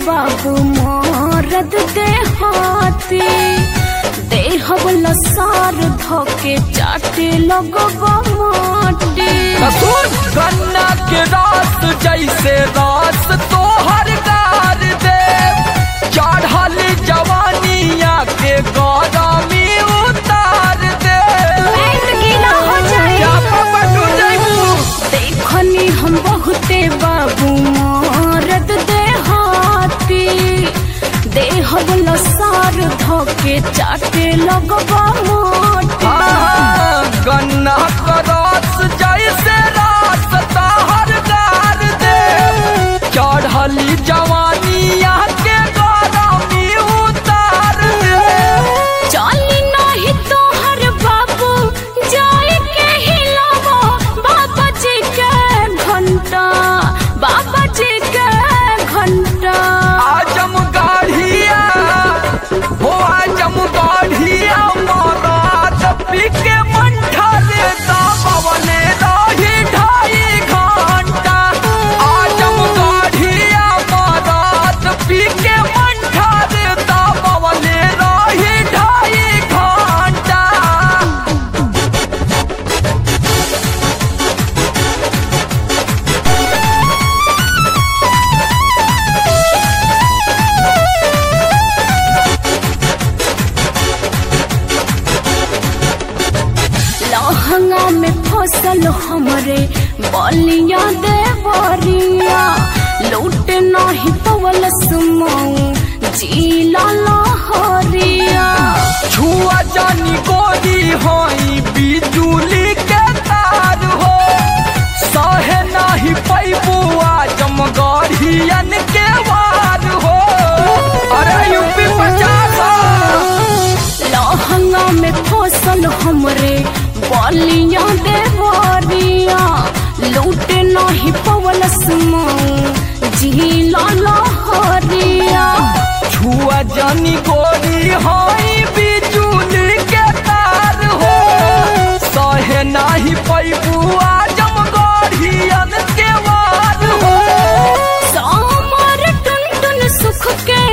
बाबू मोरद देहाती देहब लसार धोके चाटे लगबा माटी कसूर गन्ना के रास जैसे रास तोहर गार दे चढ़ल जवानिया के गौरमी उतार दे पेट गीला हो जाए क्या पापा तू जैबू देखनी हम बहुते बाबू मोरद देहाती देहब लसार धोके चाटे लगबा माटी हाँ, गन्ना का रास जैसे रास तोहर गार दे चढ़ल जवानिया के गौरमी उतार दे चली नहीं तोहर बाबू जाए के हिलावो बाबा जी के घंटा बाबा जी के घंटा आजम गाढ़िया हो आजम गाढ़िया महाराज पीके मंठा देता पवने रही ढाई घंटा आजम गाढ़िया महाराज पीके मंठा देता पवने रही ढाई घंटा लहंगा में फसल हमरे बलिया देवरिया लूट नहीं पवल सुमऊ जीला लहरिया छुआ जानी गोरी होई बिजुली के तार हो सहे नाही पैबू आजम गढ़ियन के वार हो अरे यूपी पचास लहंगा में फसल हमरे बलिया देवरिया लूट नहीं पवल सुमऊ जीला लहरिया छुआ जानी गोरी होई बिजुली के तार हो सहे नाही पैबू आजम गढ़ियन के वार हो सामर टुन टुन सुख के